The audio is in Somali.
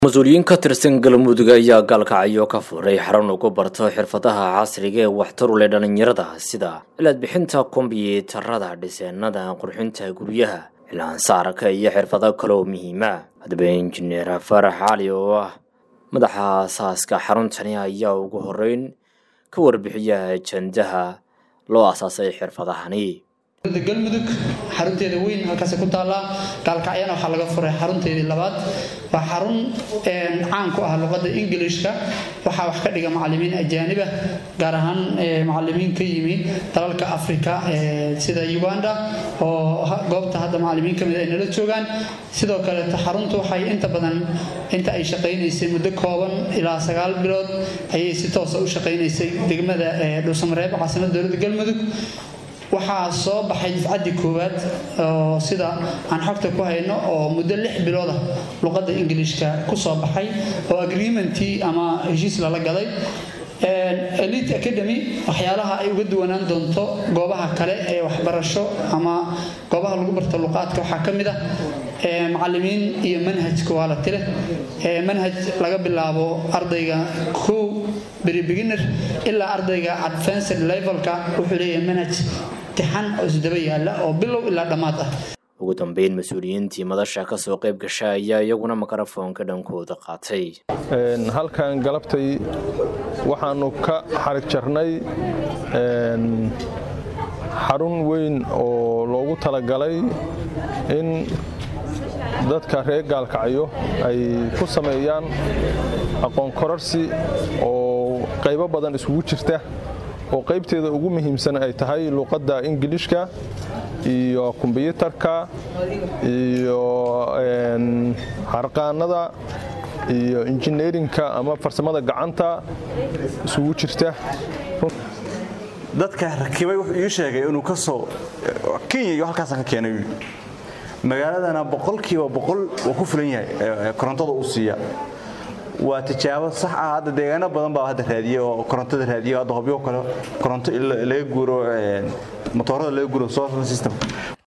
mas-uuliyiin ka tirsan galmudug ayaa gaalkacyo ka furay xarun ugu barto xirfadaha casriga ee waxtar u leh dhallinyarada sida cilaad bixinta kombiyuutarada dhiseenada qurxinta guryaha cilaansaarka iyo xirfado kale oo muhiima haddaba injineer farax cali oo ah madaxa aasaaska xaruntani ayaa ugu horeyn ka warbixiya ajandaha loo aasaasay xirfadahani galmudug xarunteeda weyn halkaas ku taallaa gaalkacyana waxaa laga furay xarunteedii labaad waa xarun caan ku ah luqadda ingilishka waxaa wax ka dhiga macalimiin ajaaniba gaar ahaan macalimiin ka yimi dalalka afrika sida uganda oo goobta hadda macalimiin kamid ay nala joogaan sidoo kaleeto xaruntu waxay inta badan inta ay shaqaynaysay muddo kooban ilaa sagaal bilood ayay si toosa u shaqaynaysay degmada dhuusamareeb caasimada dowladda galmudug waxaa soo baxay difcaddii koowaad oo sida aan xogta ku hayno oo muddo lix biloodah luqadda ingiliishka ku soo baxay oo agreementii ama heshiis lala galay elite academy waxyaalaha ay uga duwanaan doonto goobaha kale ee waxbarasho ama goobaha lagu barto luqaadka waxaa ka mid ah macalimiin iyo manhajka waa la tile manhaj laga bilaabo ardayga kow beri beginner ilaa ardayga advanced levelka wuxuu leeyahay manhaj tixan oo isdaba yaala oo bilow ilaa dhammaad ah ugu dambeyn mas-uuliyiintii madasha kasoo qayb gasha ayaa iyaguna mikrofoonka dhankooda qaatay halkan galabtay waxaanu ka xarig jarnay xarun weyn oo loogu talagalay in dadka reer gaalkacyo ay ku sameeyaan aqoon korarsi oo qaybo badan isugu jirta oo qaybteeda ugu muhiimsan ay tahay luuqadda ingilishka iyo kombyuutarka iyo harqaanada iyo injineerinka ama farsamada gacanta isugu jirta dadka rakibay wuxuu ii sheegay inuu ka soo kenya iyo halkaasaan ka keenay magaaladana boqolkiiba boqol waa ku fulan yahay korontada uu siiya waa tijaabo sax ah hadda deegaano badan baa hadda raadiye oo korontada raadiye hadda hobyo kale koronto laga guuro motoorada laga guuro solar system